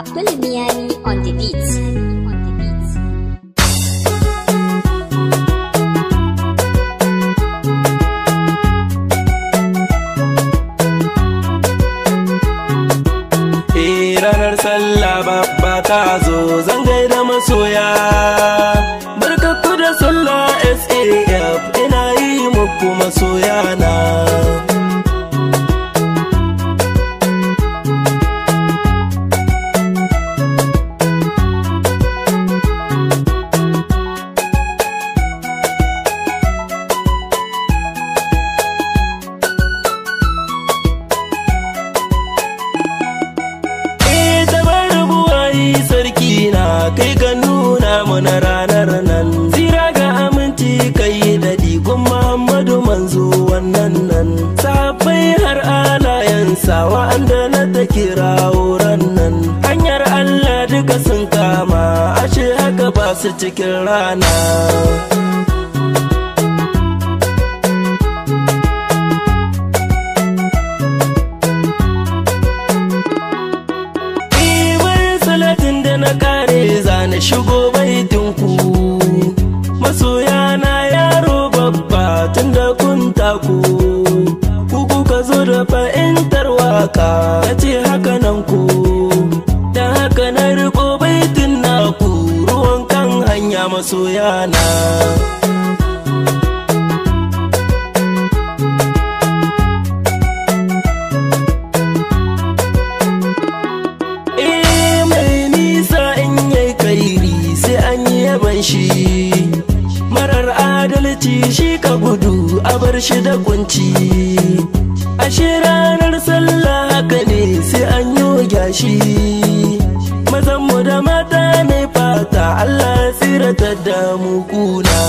Abdul Miyani on the beat. Eh ranar sallah babba ta zo zan gaida masoya barkakku da sallah SAF ina yi muku masoya na Eh tabar buwayi sarki na kai ga nuna mana ranar nan Zira ga aminci kai da digon Muhammadu manzo wannan nan Sahabbai har alayensa wa'anda na ta kira wuran nan Hanyar Allah duka sun kama ashe haka ba su cikin rana Ibar salatin da na kare zane shigo baitinku Masoya na yaro babba tun da kun taku Ku kuka zo da fahimtar waka na ce haka nan ku Da haka na riko baitin naku ruwan kan hanya masoya na Eh mai nisa in yai kairi sai an yi yaban shi Marar adalci shi ka gudu a bar shi da kunci Ashe ranar sallah haka ne sai an yi gashi Mazanmu da mata ne fata Allah ya tsiratar da mu kuna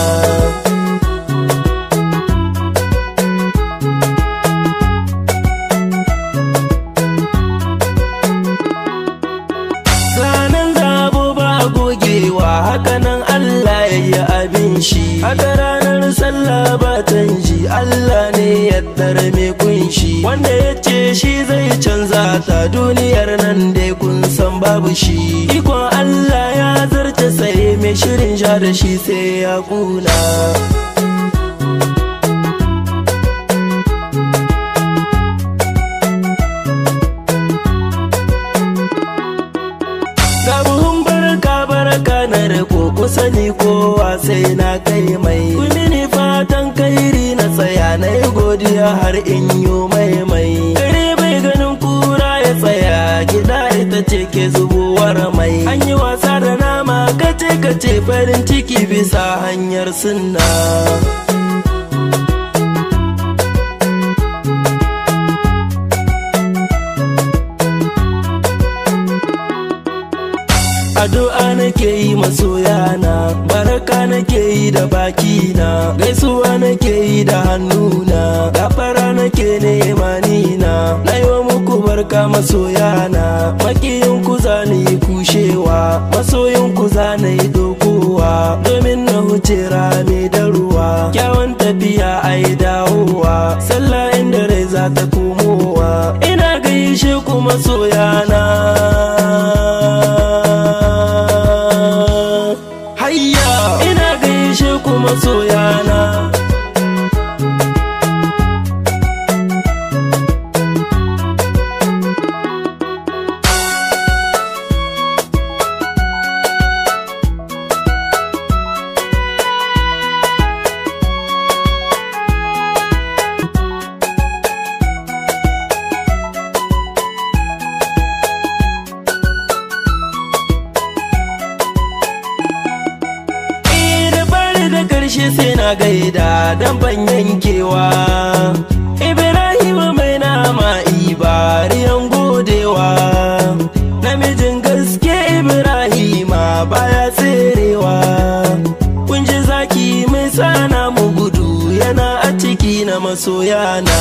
Sanan zabo ba gogewa hakanan Allah ya yi abin shi Haka ranar sallah ba canji Allah ne ya mai kunshi Wanda ya ce shi zai canza ta duniyar nan dai kun san babu shi Ikon Allah ya zarce sai mai shirin sha da shi sai ya kuna Ga buhun barka barka na riko kusa ni kowa sai na kai mai mini fatan kairi na tsaya na yi godiya har in yi mai mai kare bai ganin kura ya tsaya gida ita ce ke zubuwar mai an yi wasa da nama kace kace farin ciki bisa hanyar sunna addu'a nake yi masoyana baraka nake yi da bakina gaisuwa nake yi da hannuna gafara nake nema nina na yi wa muku barka masoyana makiyin ku za ni yi kushewa masoyin ku za na yi dokowa domin na huce rami da ruwa kyawun tafiya a yi dawowa sallah inda rai za ta komowa ina gaishe ku masoyana hayya ina gaishe ku masoyana Eh da bari da karshe sai na gaida dan ban yankewa Ibrahim mai nama ibariyan godewa namijin gaske Ibrahima baya tserewa kun ji zaki mai sana mu gudu yana a ciki na masoyana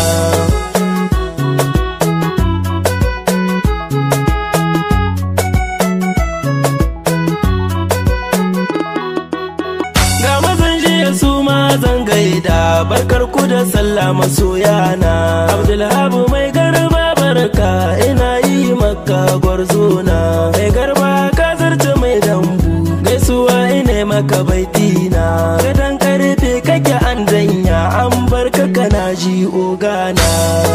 ga mazan jiya su ma zan gaida barkar ku da sallah masoyana abdulhabu mai garba barka ina yi yi maka gwarzona mai garba ka zarce mai dambu gaisuwa ine maka baitina gadon karfe kake an danya an bar ka kana ji ogana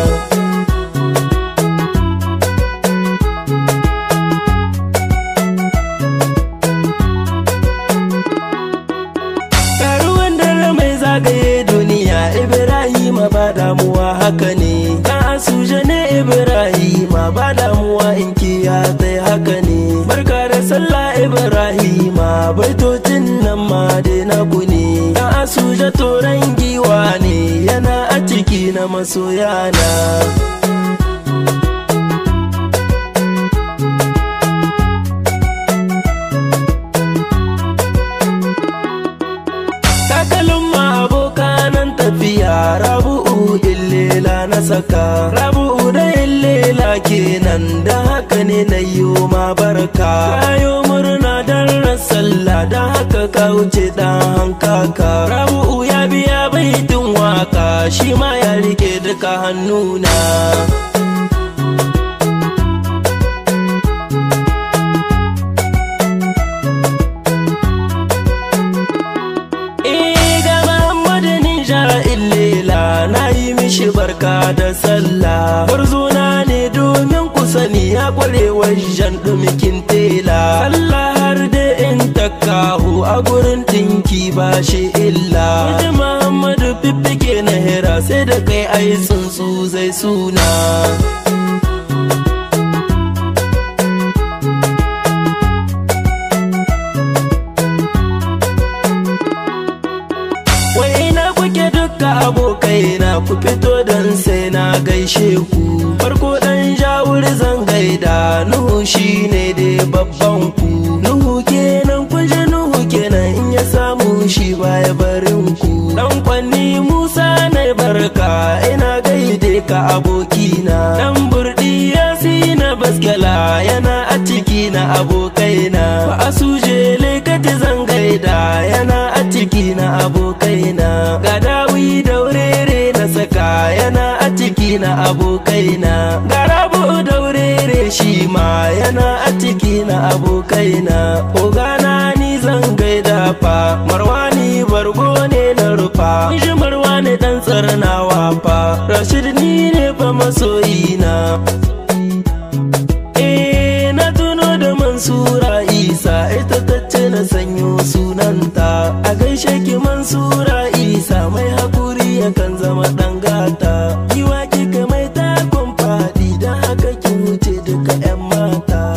Karuwan dare mai zagaye duniya Ibrahima ba damuwa haka ne Dan asuje ne Ibrahima ba damuwa in kiya sai haka ne Barka da sallah Ibrahima baitocin nan ma dai na ku ne Dan asuje toran giwa ne yana a ciki na masoyana takalin ma abokanan tafiya rabu'u illela na saka rabu'u da illela kenan da haka ne na yi ma barka kayo murna dan sallah da haka ka wuce dan hankaka rabu'u ya biya baitin waka shi ma ya rike duka hannuna ga Muhammadu Ninja illela na yi mishi barka da sallah Barzona ne domin ku sani ya kware wajen dumikin tela Allah har da in takahu a gurin tinki ba shi illa Wani Muhammadu fiffike na hira sai da kai ai tsuntsu zai suna Wai ina kuke duka abokaina ku fito dan sai na gaishe ku farko dan jawur zan gaida Nuhu shine dai babban ku Nuhu kenan kun ji Nuhu kenan in ya samu shi baya barin ku dan kwanni Musa na barka ina gaide ka abokina dan burdi na baskala yana a ciki na abokaina ba a suje lekati zan gaida yana a ciki na abokaina ga dawi daurere na saka yana a ciki na abokaina ga rabu daurere shi ma yana a ciki na abokaina ogana ni zan gaida fa marwani bargo ne na rufa shi marwani dan tsarnawa fa rashid ni ne fa masoyina Eh na tuno da Mansura Isa ita ta ce na sanyo sunanta a gaishe ki Mansura Isa mai hakuri yakan zama dan gata kiwa kika mai takon fadi dan haka ki wuce duka 'yan mata